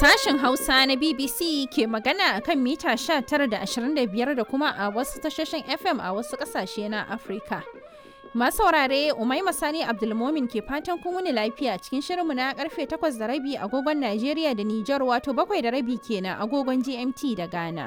Sashen Hausa na BBC ke magana a kan mita 19 da 25 da kuma a wasu tashoshin FM a wasu ƙasashe na Afirka. Masu saurare Umaima Sani Abdulmomin ke fatan kun wuni lafiya cikin shirinmu na karfe 8 da rabi agogon Najeriya da Nijar wato 7 da rabi kenan agogon GMT da Ghana.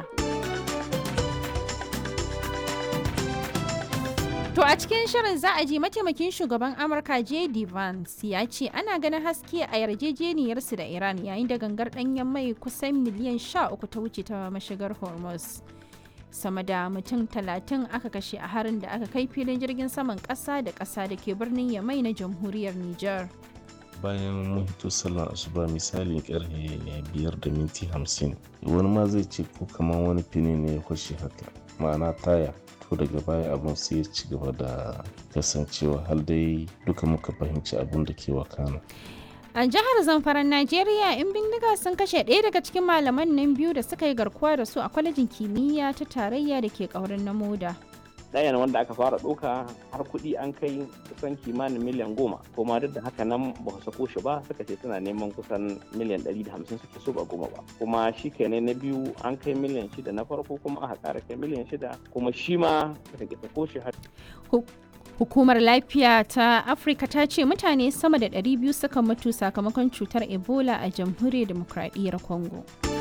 To a cikin shirin za a ji mataimakin shugaban Amurka J.D. Vance ya ce ana ganin haske a yarjejeniyarsu da Iran yayin da gangar ɗanyen mai kusan miliyan 13 ta wuce ta mashigar Hormuz. Sama da mutum talatin aka kashe a harin da aka kai filin jirgin saman ƙasa da ƙasa da ke birnin Yamai na jamhuriyar Nijar. bayan mun hito sallar asuba misalin karfe biyar da minti hamsin wani ma zai ce ko kamar wani fini ne ya kwashe haka ma'ana taya to daga baya abun sai ya ci gaba da kasancewa har dai duka muka fahimci abun da ke wakana A jihar Zamfaran Najeriya, 'yan bindiga sun kashe ɗaya daga cikin malaman nan biyu da suka yi garkuwa da su a kwalejin kimiyya ta tarayya da ke ƙaurin na moda. ɗayan wanda aka fara ɗauka har kuɗi an kai kusan kimanin miliyan goma kuma duk da haka nan ba su sako shi ba suka ce suna neman kusan miliyan ɗari da hamsin suke so ba goma ba kuma shi kenan na biyu an kai miliyan shida na farko kuma aka ƙara kai miliyan shida kuma shi ma suka ki sako shi har Hukumar lafiya ta Afirka ta ce mutane sama da 200 suka mutu sakamakon cutar Ebola a jamhuriyar demokradiyyar Congo.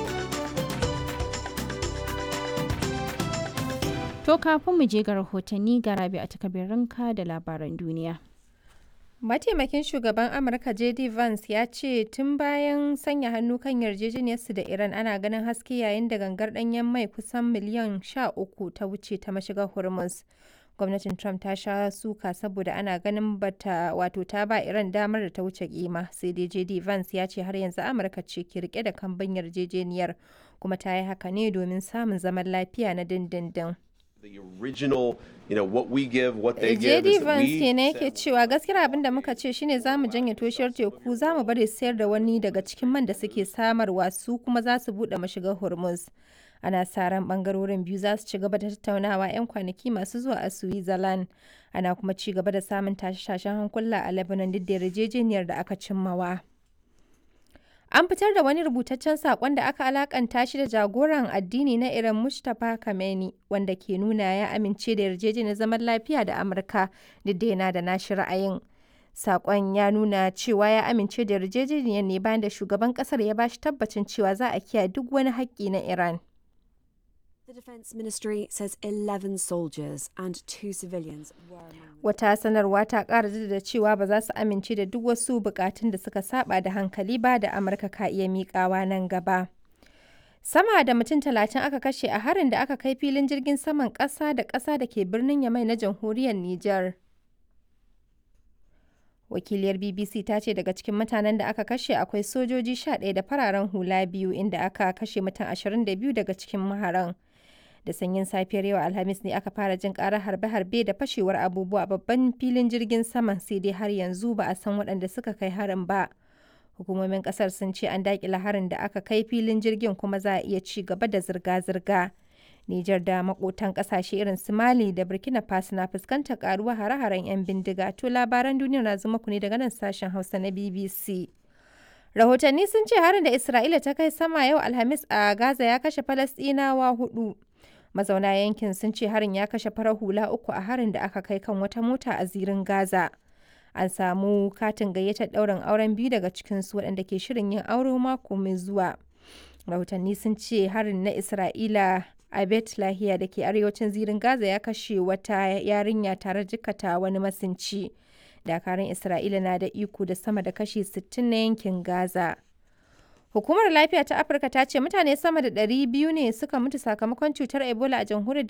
To kafin mu je ga rahotanni ga rabi a takabirinka da labaran duniya. Mataimakin shugaban Amurka JD Vance ya ce tun bayan sanya hannu kan yarjejeniyarsu da Iran ana ganin haske yayin da gangar ɗanyen mai kusan miliyan 13 ta wuce ta mashigar Hormuz. Gwamnatin Trump ta sha suka saboda ana ganin bata wato ta ba Iran damar da ta wuce kima sai dai JD Vance ya ce har yanzu Amurka ce ke rike da kambin yarjejeniyar kuma ta yi haka ne domin samun zaman lafiya na dindindin. the original, you know, what we give, what they give. JD Vance kenan yake cewa gaskiyar abin da muka ce shine za mu janye toshiyar teku za mu bari sayar da wani daga cikin man da suke samarwa su kuma za su buɗe mashigar Hormuz. Ana sa ran bangarorin biyu za su ci gaba da tattaunawa 'yan kwanaki masu zuwa a Switzerland. Ana kuma ci gaba da samun tashe-tashen hankula a Lebanon duk da yarjejeniyar da aka cimmawa. An fitar da wani rubutaccen saƙon da aka alakanta shi da jagoran addini na Iran Mustapha Khamenei wanda ke nuna ya amince da yarjejeniyar zaman lafiya da Amurka duk da yana da nashi ra'ayin. Saƙon ya nuna cewa ya amince da yarjejeniyar ne bayan da shugaban ƙasar ya bashi tabbacin cewa za a kiyaye duk wani haƙƙi na Iran. The Defence Ministry says 11 soldiers and two civilians were among Wata sanarwa ta ƙara da cewa ba za su amince da duk wasu bukatun da suka saba da hankali ba da Amurka ka iya miƙawa nan gaba. Sama da mutum talatin aka kashe a harin da aka kai filin jirgin saman ƙasa da ƙasa da ke birnin Yamai na jamhuriyar Nijar. Wakiliyar BBC ta ce daga cikin mutanen da aka kashe akwai sojoji 11 da fararen hula biyu inda aka kashe mutum 22 daga cikin maharan. da sanyin safiyar yau alhamis ne aka fara jin karar harbe-harbe da fashewar abubuwa a babban filin jirgin saman sai dai har yanzu ba a san waɗanda suka kai harin ba hukumomin ƙasar sun ce an daƙila harin da aka kai filin jirgin kuma za a iya ci gaba da zirga-zirga Nijar da makotan ƙasashe irin su Mali da Burkina Faso na fuskantar karuwa hare-haren 'yan bindiga to labaran duniya na zuma ku ne daga nan sashen Hausa na BBC. Rahotanni sun ce harin da Isra'ila ta kai sama yau Alhamis a Gaza ya kashe Falasɗinawa hudu. mazauna yankin sun ce harin ya kashe farar hula uku a harin da aka kai kan wata mota a zirin gaza an samu katin gayyatar ɗaurin auren biyu daga cikinsu waɗanda ke shirin yin aure mako mai zuwa rahotanni sun ce harin na isra'ila a bet lahiya da ke arewacin zirin gaza ya kashe wata yarinya tare jikata wani masinci dakarun isra'ila na da iko da sama da kashi 60 na yankin gaza Hukumar Lafiya ta Afirka ta ce mutane sama da 200 ne suka mutu sakamakon cutar Ebola a jamhuriyar